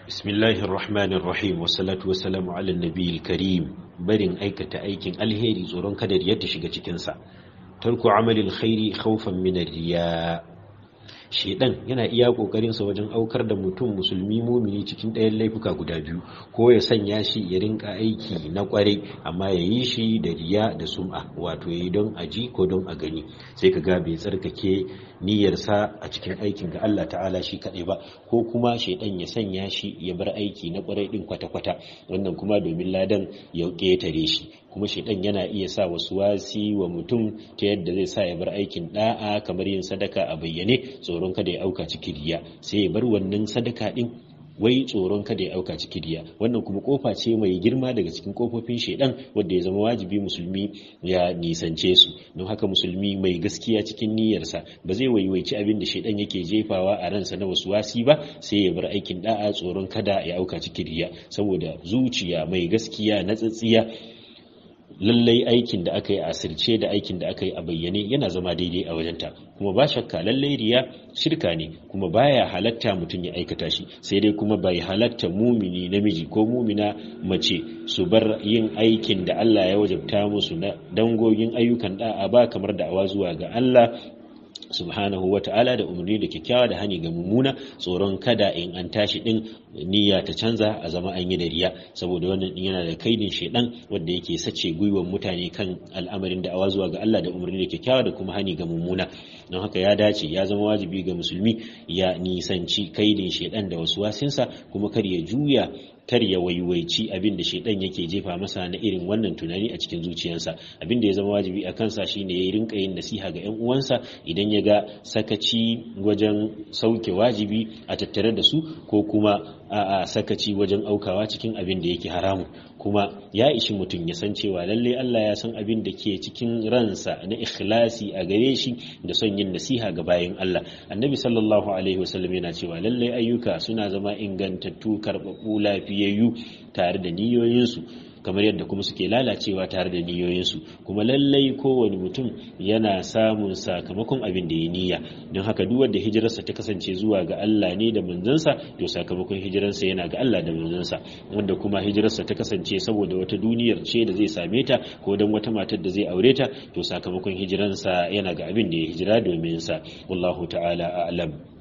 بسم الله الرحمن الرحيم والصلاة والسلام على النبي الكريم barin aikata aikin alheri tsoron kadar yadda shiga cikinsa tarku amalin khairi khawfan min riya shedan yana iya kokarin sa wajen aukar da mutum musulmi mumini cikin ɗayan laifuka guda biyu ko ya sanya shi ya rinka aiki na kwarai amma ya yi shi da riya da sum'a wato ya yi don aji ko don a gani sai ka ga bai tsarkake niyyarsa a cikin aikin ga Allah ta'ala shi kaɗai ba ko kuma shaidan ya sanya shi ya bar aiki na kwarai din kwata-kwata wannan kuma domin ladan ya ƙetare shi kuma shaidan yana iya sa wasu wasi wa mutum ta yadda zai sa ya bar aikin da'a kamar yin sadaka a bayyane tsoron kada ya auka cikin riya sai ya bar wannan sadaka din wai tsoron kada ya auka cikin riya wannan kuma kofa ce mai girma daga cikin kofofin shaidan wanda ya zama wajibi musulmi ya nisance su don haka musulmi mai gaskiya cikin niyyarsa ba zai waiwaici abin da shaidan yake jefawa a ransa na wasu wasi ba sai ya bar aikin da'a tsoron kada ya auka cikin riya saboda zuciya mai gaskiya na tsatsiya lallai aikin da aka yi a asirce da aikin da aka yi a bayyane yana zama daidai a wajenta kuma ba shakka lallai riya shirka ne kuma baya halatta mutum ya aikata shi sai dai kuma bai halatta mumini namiji ko mumina mace su bar yin aikin da Allah ya wajabta musu na dangogin ayyukan da'a ba kamar da'awa zuwa ga Allah subhanahu wa ta'ala da umarni da kyakkyawa da hani ga mummuna tsoron kada in an tashi din niyya ta canza a zama an yi da riya saboda wannan din yana da kaidin shedan wanda yake sace gwiwan mutane kan al'amarin da awa zuwa ga Allah da umarni da kyakkyawa da kuma hani ga mummuna don haka ya dace ya zama wajibi ga musulmi ya nisanci kaidin shedan da wasu wasinsa kuma kar ya juya kar ya waiwaici abin da shaidan yake jefa masa na irin wannan tunani a cikin zuciyarsa abin da ya zama wajibi a kansa shine ya rinka yin nasiha ga 'yan uwansa idan ya ga sakaci wajen sauke wajibi a tattare da su ko kuma a sakaci wajen aukawa cikin abin da yake haramu kuma ya ishi mutum ya san cewa lalle Allah ya san abin da ke cikin ransa na ikhlasi a gare shi da son yin nasiha ga bayan Allah annabi sallallahu alaihi wasallam yana cewa lalle ayyuka suna zama ingantattu karɓaɓɓu lafiyayyu tare da niyoyinsu kamar yadda kuma suke lalacewa tare da niyoyinsu kuma lallai kowane mutum yana samun sakamakon abin da ya niyya don haka duk wanda hijirarsa ta kasance zuwa ga Allah ne da manzansa to sakamakon hijirarsa yana ga Allah da manzansa wanda kuma hijirarsa ta kasance saboda wata duniyar ce da zai same ta ko don wata matar da zai aure ta to sakamakon hijirarsa yana ga abin da ya hijira domin sa wallahu ta'ala a'lam